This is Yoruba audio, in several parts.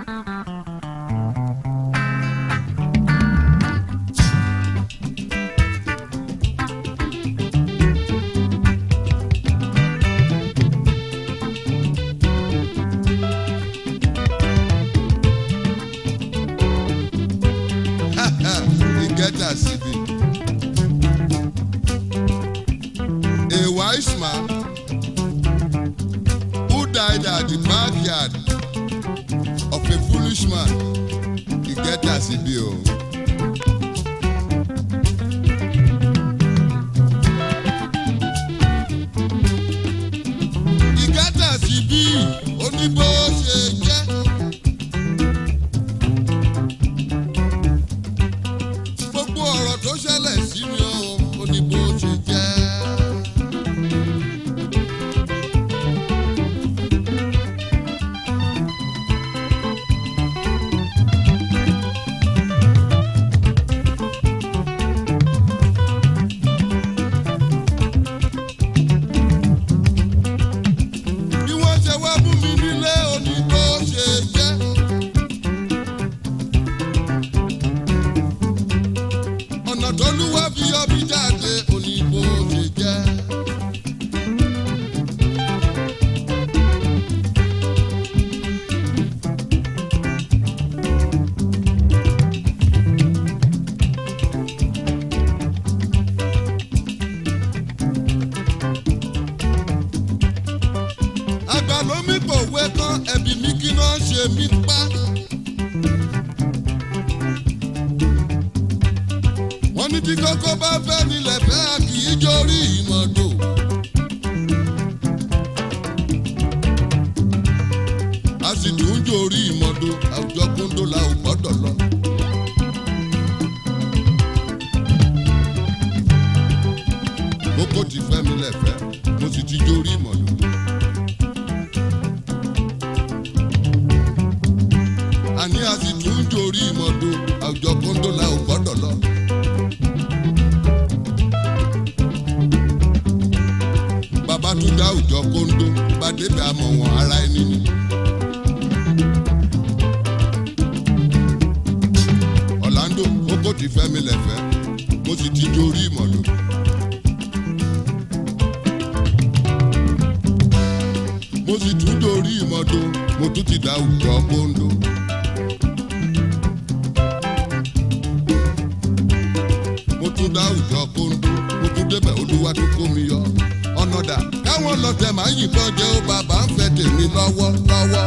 he get as he be. A wise man who died at the backyard of a foolish man, he get as he be. Oh. He get as he be, ó ní bó ṣe jẹ́. gbogbo ọ̀rọ̀ tó ṣẹlẹ̀ sí mi ó ó ní bó ṣe jẹ́. bí wọ́n ṣe wá mú mi nílé ó ní bó ṣe jẹ́. ọ̀nà tó lúwa fi yọ mí jáde oníbo ṣe jẹ́. àgbà ló mí pòwe kan ẹ̀bì mi kí náà ṣe mí pa. wọ́n ní tí kókó bá fẹ́ nílẹ̀ fẹ́ a kì í jórí ìmọ̀dò. a sì tún jórí ìmọ̀dò àwùjọ kóńdó la ò gbọ́dọ̀ lọ. kókó ti fẹ́ mi lẹ́fẹ̀ẹ́ mo sì ti jórí ìmọ̀dò. àní a sì tún jórí ìmọ̀dò àwùjọ kóńdó la ò gbọ́dọ̀ lọ. bàbá tún dá òjọ kóńdó bá débẹ̀ àmọ̀ wọn ara ẹni ni. Orlando kókó ti fẹ́ mi lẹ̀fẹ́ mo sì ti jórí ìmọ̀lò. mo sì tún jórí ìmọ̀dó mo tún ti dá òjọ kóńdó. mo tún dá òjọ kóńdó mo tún débẹ̀ olúwa tó kó mi yọ ọ̀nà dà káwọn lọ́tẹ̀ máa yìnbọn jẹ́ ó bàbá ń fẹ́ tèmi lọ́wọ́ lọ́wọ́.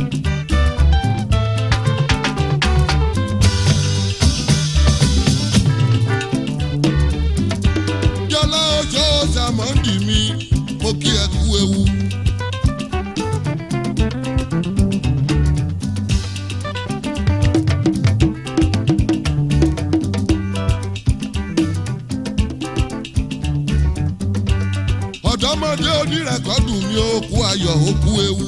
jọlá oṣó sàmọ́ndì mi mo kí ẹ kú ewu. ọ̀dọ́mọdé onírẹ̀kọ́dù mi ó kú ayọ̀ ó kú ewu.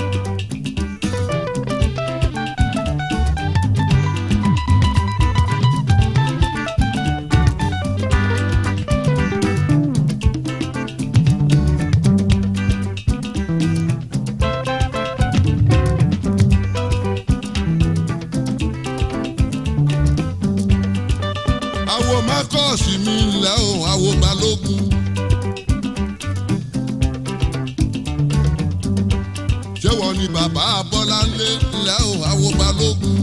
àwo mákọ́ọ̀sì mi ńlẹ́ o àwo balógun. ṣé wọ́n ní bàbá Bọ́láńlé ńlẹ́ o àwo balógun.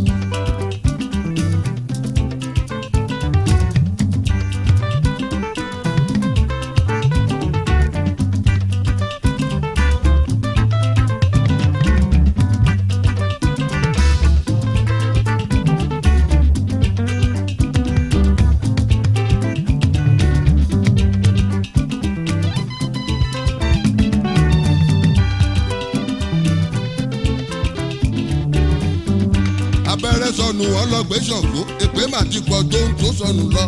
abẹ́rẹ́ sọnù ọlọ́gbẹ́ ṣọ̀gbó èpè mà ti pọ̀ tó ń tó sọnù lọ.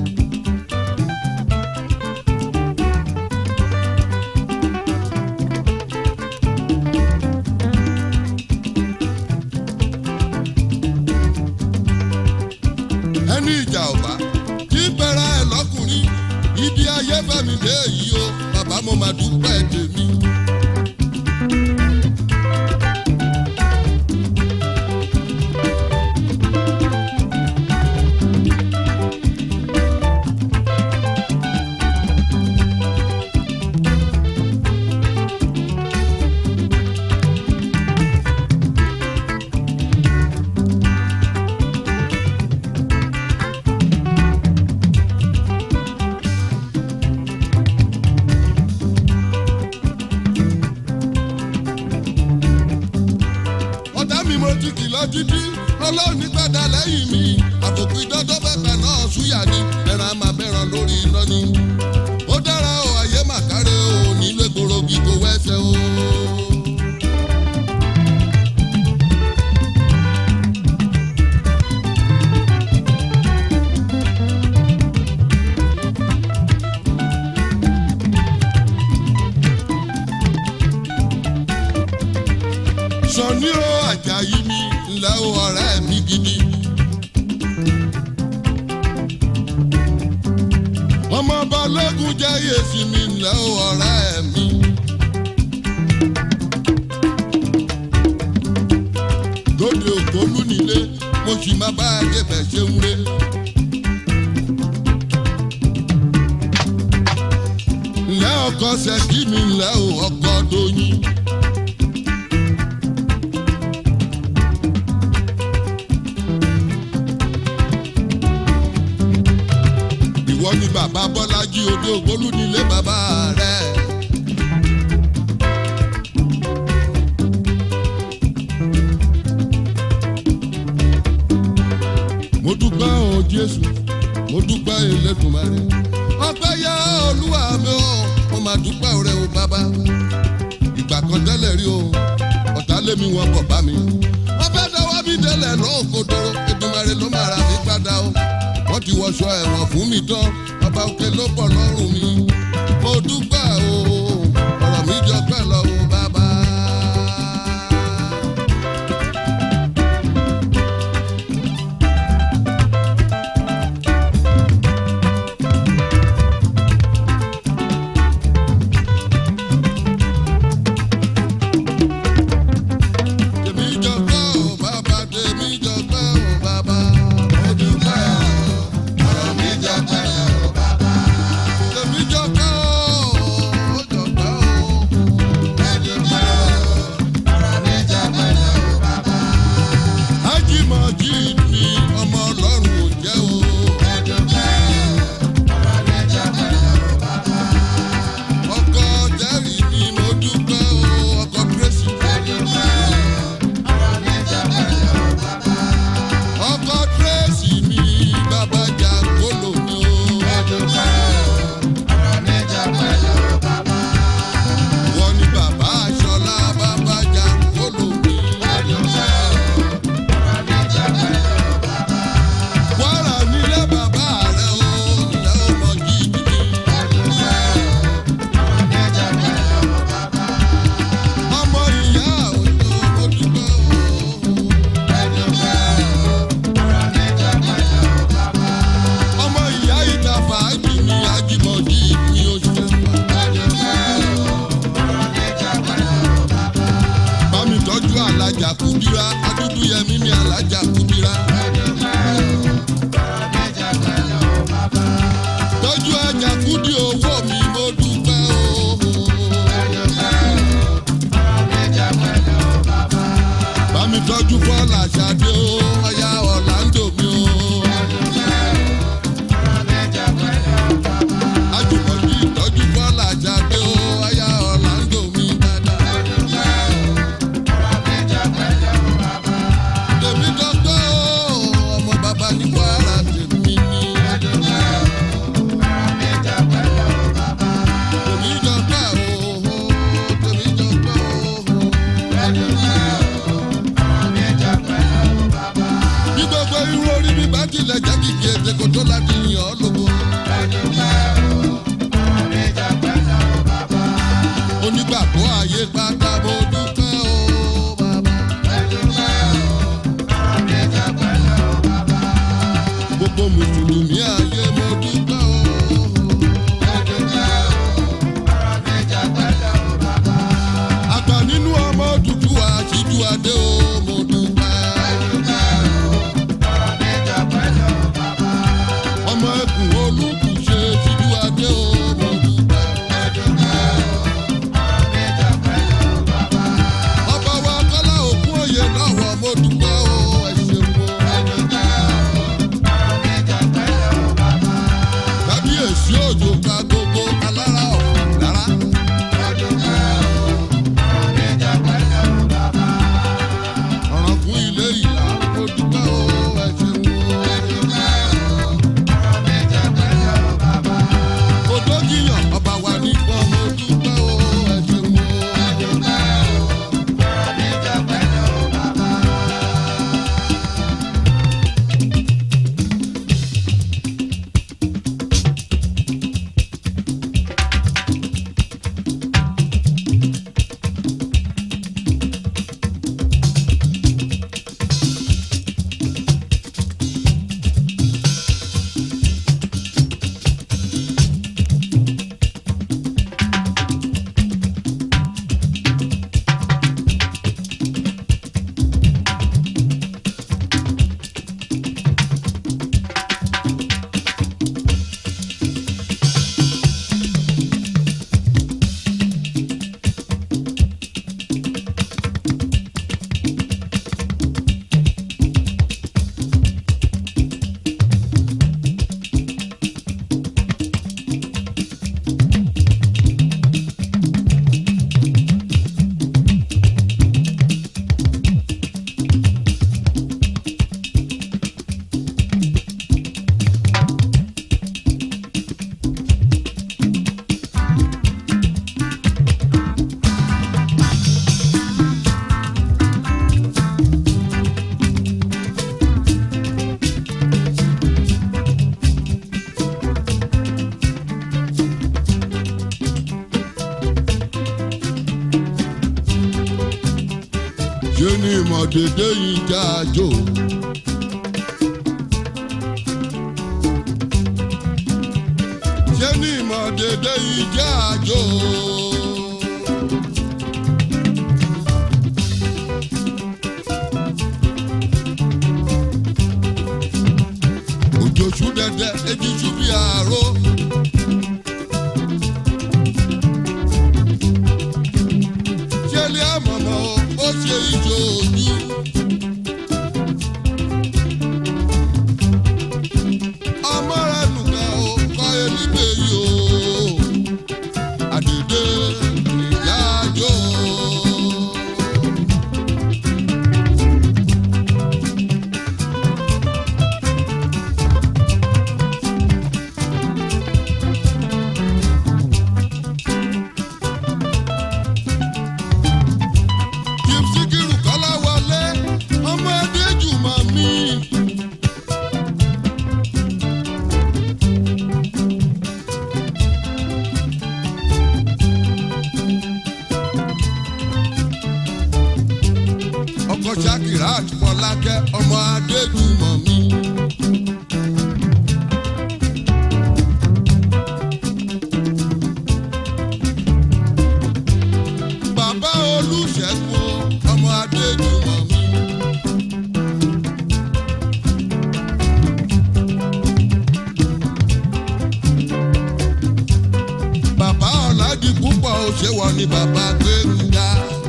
ẹni ìjà ọba tí bẹ̀rẹ̀ ẹ̀ lọ́kùnrin ibi ayé fẹ́mi dé yìí o bàbá mo máa dúpẹ́ tèmi. mi mo ti kìlọ̀ títí ọlọ́run ní padà lẹ́yìn mi àtòkù ìdọ́jọ́ bẹ́ẹ̀ náà súyà ni ẹran máa bẹ̀ràn lórí iná ni. ó dára o ayé màkàrẹ́ o nílé gbòrògì kò wẹ́sẹ̀ o. sọ̀ní o àjàyí mi ńlẹ́ o ọ̀rẹ́ mi gidi. ọmọ balógun jẹ́ yèsì mi ńlẹ́ o ọ̀rẹ́ mi. lóde ògbólú nílé mo sì máa bá a débẹ̀ ṣe ń re. ńlẹ́ ọkọ ṣẹ́kí mi ńlẹ́ o ọkọ dóyin. ìwọ ni bàbá bọ́lájí odò ògbólú nílé bàbá rẹ̀. mo dúpẹ́ o jésù mo dúpẹ́ elédùnmarè ọpẹ́ yá olúwa mi o mo máa dúpẹ́ rẹ o bàbá ìgbà kan tẹ́lẹ̀ rí o ọ̀tá lé mi wọn bọ̀ bá mi wọ́n fẹ́ dáwọ́ mi délẹ̀ lóòkòdòrò Èdùmàrè ló máa ra mi padà o wọ́n ti wọṣọ ẹ̀wọ̀n fún mi tán ọba òkè ló bọ̀ lọ́rùn mi mo dúpẹ́ o ọ̀rọ̀ mi jọ pẹ́ lọ o bàbá. tèmi jọ pẹ́ o bàbá tèmi jọ pẹ́ o bàbá. mo dúpẹ́ o ọ̀rọ̀ mi jọ pẹ́ o bàbá. tèmi jọ pẹ́ o ó jọ pẹ́ o. mo dúpẹ́ o ọ̀rọ̀ mi jọ pẹ́ o bàbá. ájímọ̀jì mi ọmọ ọlọ́run ò jẹ́ o. mo dúpẹ́ o ọ̀rọ̀ mi jọ pẹ́ o bàbá. ọkọ jẹ́rìí ni mo dúpẹ́ o ọkọ tracy. mo dúpẹ́ o ọkọ tracy mi bàbá jàǹkólò mi o. wọ́n ní bàbá aṣọlá bàbá jàǹkólò mi. wàrà nílé bàbá rẹ̀ o ilẹ̀ ọmọ gidi mi. ọmọ ìyá òjò mo dúpẹ́ o. ọmọ ìyá ìta fàájì mi ajímọ̀jì mi ò ṣe. bámi tọ́jú alájà kúdírá adúdú yẹmí mi alájà kúdírá. tọ́jú ajá kúdí owó mi mo dúpẹ́ o. bámi tọ́jú bọ́ọ̀lù àṣàdé o ọ̀yá ọ̀làǹdò mi o. Ajùmọ̀bí ìtọ́jú bọ́ọ̀lù àjàdé o, aya Ọ̀làǹdò mi dáadáa. Tèmi dọ́gbọ́ o, ọmọ bàbá ní Kwara tèmi ni. Tèmi dọ́gbọ́ o, tèmi dọ́gbọ́ o. Bí gbogbo irú orí mi bá tilẹ̀ jẹ́ kìkì ètè kò tó láti yàn ọ́ lógo. Onígbàgbọ́ ayé pátá mo dúpẹ́ o, bàbá. Gbogbo mùsùlùmí ayé mo dúpẹ́ o. Àgbà nínú ọmọ dúdú àṣìjú adé o, mo dúpẹ́. Ọmọ ẹkùn ìmọ̀dédé yìí já àjò. ṣé ní ìmọ̀dédé yìí já àjò. òjò ṣú dẹdẹ ejì ṣú bí àárò. ṣé ilé àmọ̀mọ́ ó ṣe ìjò ojú. ọmọ rẹ nùkà ó kọ́ elíbe yìí o. àdèdè ìyá àjò. Chief Sikiru Kọ́láwọlé ọmọ Adéjùmọ̀ mi. ọkọ Shakirat Fọlákẹ́ ọmọ Adéjùmọ̀ mi. bàbá Olúṣẹ́gun ọmọ Adéjùmọ̀ mi. bàbá ọ̀làdì púpọ̀ òṣèwọ̀ ni bàbá Gbénga.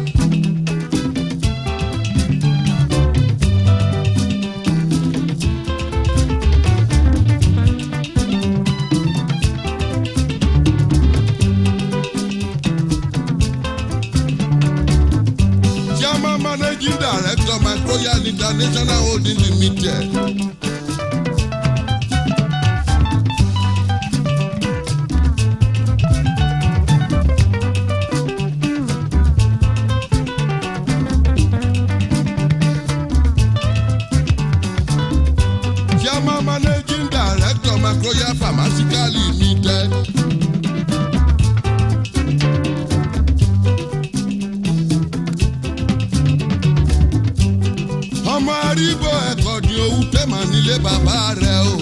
Chairman Managing Director Microyal International Holding Limited. Chairman Managing Director Microyal Pharmaceutical Limited. ọmọ arígbó ẹ̀kọ́ ni owó tẹ̀mọ̀ nílé bàbá rẹ̀ o.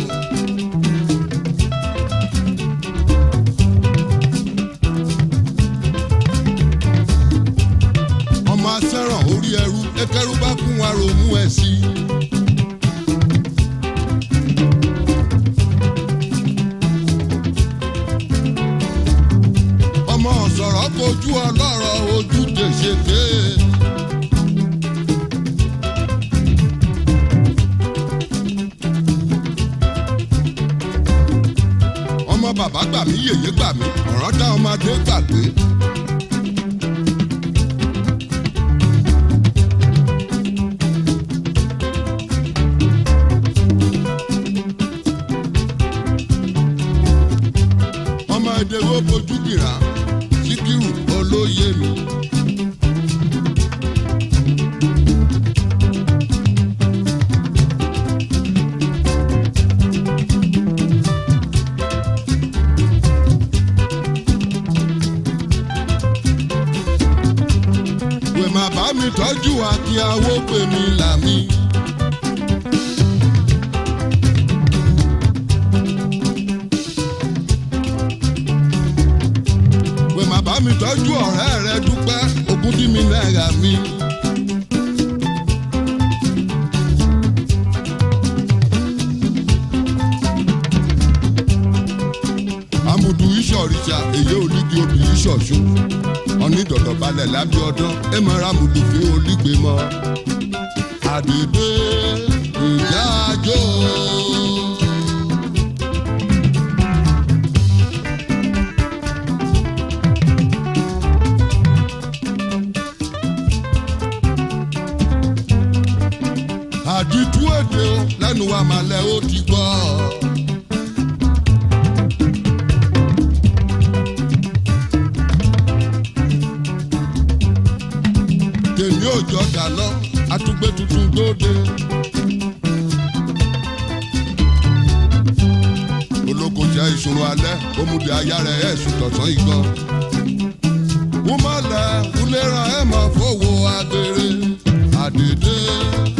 ọmọ asẹ́ràn orí ẹrú ẹkẹrú bá kún wa ronú ẹ̀ sí i. ọmọ ọ̀sọ̀rọ̀ kojú ọlọ́rọ̀ ojú tèṣeké. ọmọ bàbá gbà mí yèyé gbà mí ọ̀rọ̀ dá ọmọdé gbàgbé. ọmọ ẹdẹwọ́ bojú gbìrà síkírù olóyè mi. wẹ̀ má bá mi tọ́jú akínyàwó pè mí làmí. wẹ̀ má bá mi tọ́jú ọ̀rẹ́ rẹ dúpẹ́ ogún dí mi náírà mi. amúdú ìṣọ̀rìṣà èyí olígi obì ìṣọ̀ṣù onídọ̀dọ̀ balẹ̀ lábẹ́ ọdún ẹ máa ra amúdú fi olígbe mọ́. àdìdé ìjà àjò. àdìtú èdè o lẹ́nu wa màlẹ́ ó ti gbọ́. tèmi ò jọ dà lọ àtúgbé tuntun dóde. olóko jẹ́ ìṣòro alẹ́ òmùdí aya rẹ̀ ẹ̀ sùn tọ̀sán igan. wọ́n má lẹ̀ wúlé ran ẹ̀ mọ̀ fowó agbèrè. ṣàdédé